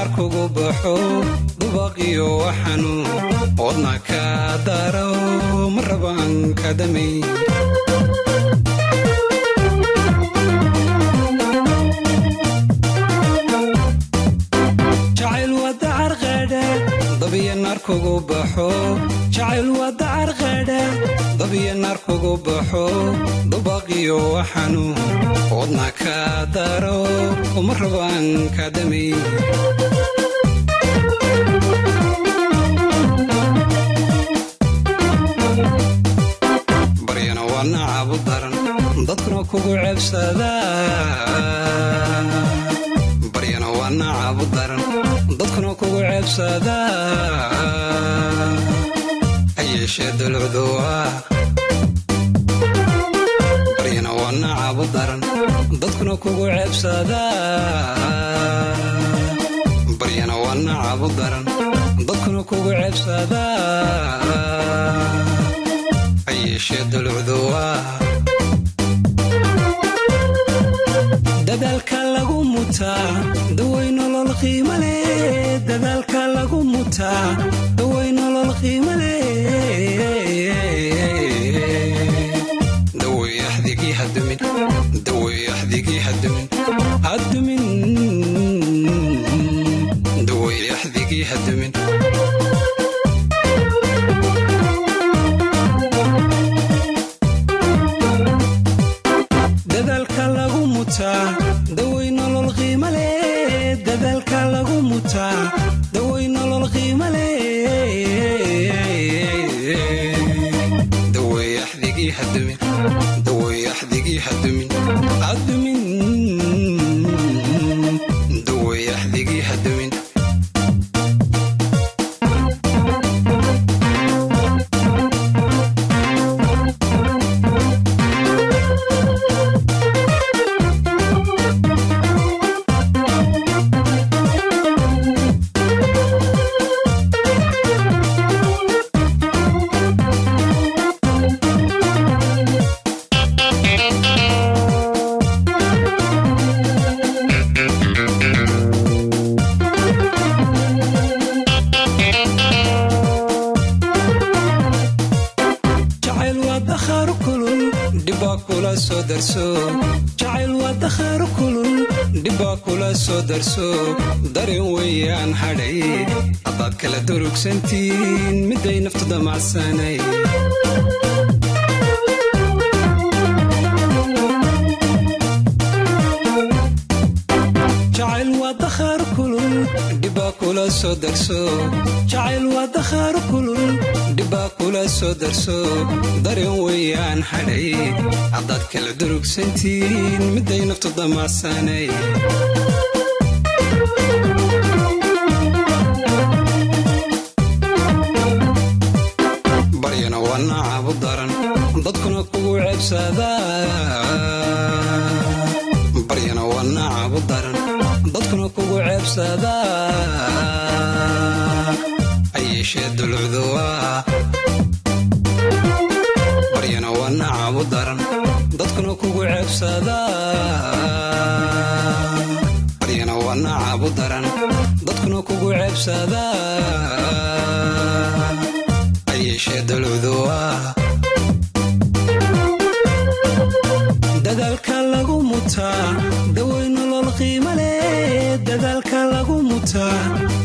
naar kugu baxo dubaqiyo xanuun oodna ka daro ma rabaan kadamay jacayl waa dacar qadha dabiyo naar kugu baxo jacayl waa dacar qadha dabiyo naar kugu baxo dubaqiyo xanuun oodna ka daro ma rabaan kadamay baryana waa nacabu daran dadkuna kugu ceebsadaa baryana waa nacabu daran dadkuna kugu ceebsadaa ha yeeshee dulucduwa baryana waa nacabu daran dadkuna kugu ceebsadaa baryana waa nacabu daran dadkuna kugu ceebsadaa ha yeeshee dulucduwa dadaalka lagu mutaa daway nolol qiimo leh dadaalka lagu mutaa daway nolol qiimo leh daway axdigii hadumin daway axdigii hadumin hadumin daway axdigii hadumin dadaalka lagu mutaa daway nolol qiimo leh dadaalka lagu mutaa daway nolol qiimo leh daway axdigii hadumin daway axdigii hadumin hadumin daway axdigii hadumin jacayl waa dakhaar kulul dhibbaa kula soo darso jacayl waa dakhaar kulul dhibbaa kula soo darso dareen weeyaan hadhay haddaad kala durugsantiin midday naftu damacsanay jacayl waa dakhaar kulul dhibbaa kula soo darso jacayl waa dakhaar kulul dhibbaa kula soo darso dareen weeyaan hadhay haddaad kala durugsantiin midday naftu damacsanay baryana waa nacabu daran dadkuna kugu ceebsadaa baryana waa nacabu daran dadkuna kugu ceebsadaa ha yeeshee dulucduwa baryana waa nacabu daran dadkuna kugu ceebsadaa baryana waa nacabu daran dadkuna kugu ceebsadaa ha yeeshee dulucduwa dadaalka lagu mutaa daway nolol qiimo leh dadaalka lagu mutaa